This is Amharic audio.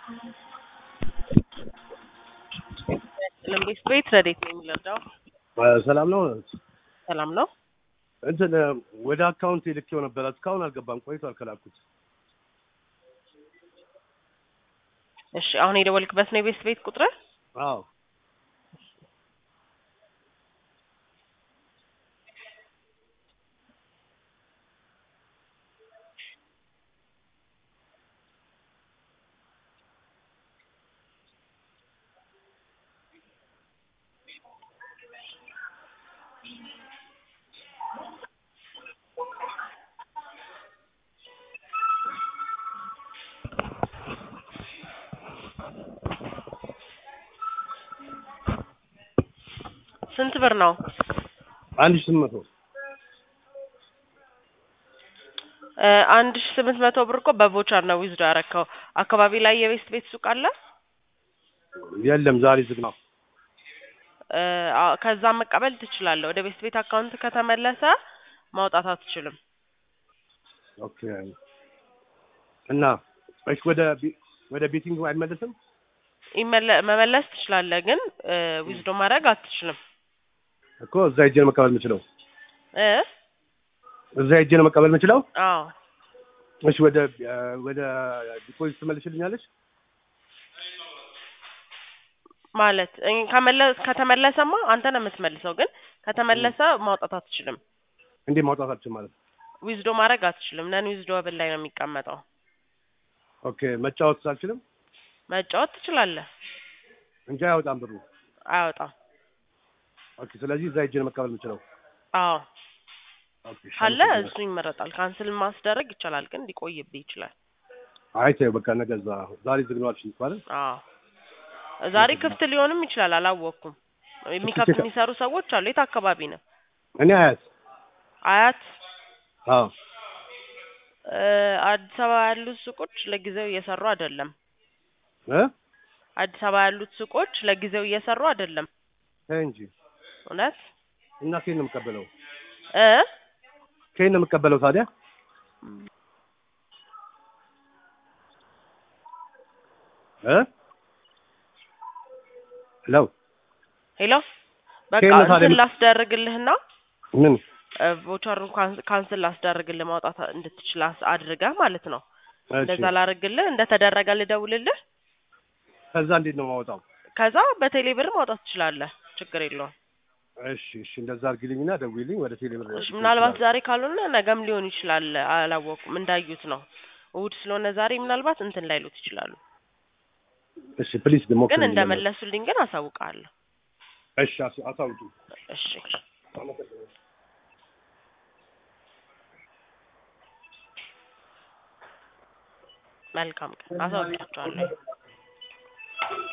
ለምቤት ቤት ረዴት ነው የሚለርዳው ሰላም ነው። ሰላም ነው። እንትን ወደ አካውንት ልኬው ነበረ እስካሁን አልገባም። ቆይቷል ከላኩት። እሺ አሁን የደወልክበት ነው የቤት ቤት ቁጥር? አዎ ስንት ብር ነው? አንድ ሺህ ስምንት መቶ እ አንድ ሺህ ስምንት መቶ ብር እኮ በቮቸር ነው ዊዝዶ ያረከው። አካባቢ ላይ የቤት ቤት ሱቅ አለ? የለም ዛሬ ዝግ ነው። እ አ- ከዛ መቀበል ትችላለህ። ወደ ቤት ቤት አካውንት ከተመለሰ ማውጣት አትችልም። ኦኬ እና እሺ ወደ ቢ- ወደ ቤቲንግ አይመለስም? ይመለ- መመለስ ትችላለህ፣ ግን ዊዝዶ ማድረግ አትችልም። እኮ እዛ ሄጄ ነው መቀበል የምችለው። እ እዛ ሄጄ ነው መቀበል የምችለው። አዎ እሺ ወደ እ ወደ ዲፖዚት ትመልሽልኛለች? ማለት እ ከመለ- ከተመለሰማ አንተ ነው የምትመልሰው፣ ግን ከተመለሰ ማውጣት አትችልም። እንዴ ማውጣት አልችልም ማለት ነው። ዊዝዶ ማድረግ አትችልም። ነን ዊዝዶ ብል ላይ ነው የሚቀመጠው። ኦኬ መጫወት አልችልም መጫወት ትችላለህ፣ እንጂ አያወጣም ብሩ። አያወጣም። ኦኬ ስለዚህ እዛ ሄጄ ነው መቀበል የምችለው። አዎ ኦኬ እሺ፣ ካለ አመሰግናለሁ። እሱ ይመረጣል። ካንስል ማስደረግ ይቻላል፣ ግን ሊቆይብህ ይችላል። አይ ተይው በቃ ነገ እዛ ዛሬ ዝግ ነው አልሽኝ እኮ አይደል? አዎ ዛሬ ክፍት ሊሆንም ይችላል፣ አላወቅኩም። የሚከፍት የሚሰሩ ሰዎች አሉ። የት አካባቢ ነው? እኔ አያት አያት አዎ እ አዲስ አበባ ያሉት ሱቆች ለጊዜው እየሰሩ አይደለም። እ አዲስ አበባ ያሉት ሱቆች ለጊዜው እየሰሩ አይደለም። ተይ እንጂ እውነት እና ከየት ነው የምቀበለው? እ ከየት ነው የምቀበለው ታዲያ? እ ሄሎ ሄሎ በቃ ከየት ነው ታዲያ እንትን የምት- ላስደርግልህና ምን ቮቸሩን ካንስል ላስደርግልህ ማውጣት እንድትችል አስ- አድርገህ ማለት ነው። እሺ እንደዛ ላደርግልህ እንደተደረገ ልደውልልህ። ከዛ እንዴት ነው የማወጣው? ከዛ በቴሌ ብር ማውጣት ትችላለህ። ችግር የለውም። እሺ እሺ እንደዛ አድርጊልኝና ደውይልኝ ወደ ቴሌ ብር እሺ፣ ምናልባት ዛሬ ካልሆነ ነገም ሊሆን ይችላል። አላወኩም። እንዳዩት ነው። እሑድ ስለሆነ ዛሬ ምናልባት እንትን ላይሉት ይችላሉ። እሺ ፕሊዝ ደግሞ ግን እንደመለሱልኝ ግን አሳውቃለሁ። እሺ አስ- አሳውቂ እሺ መልካም ቀን። አሳውቃቸዋለሁ።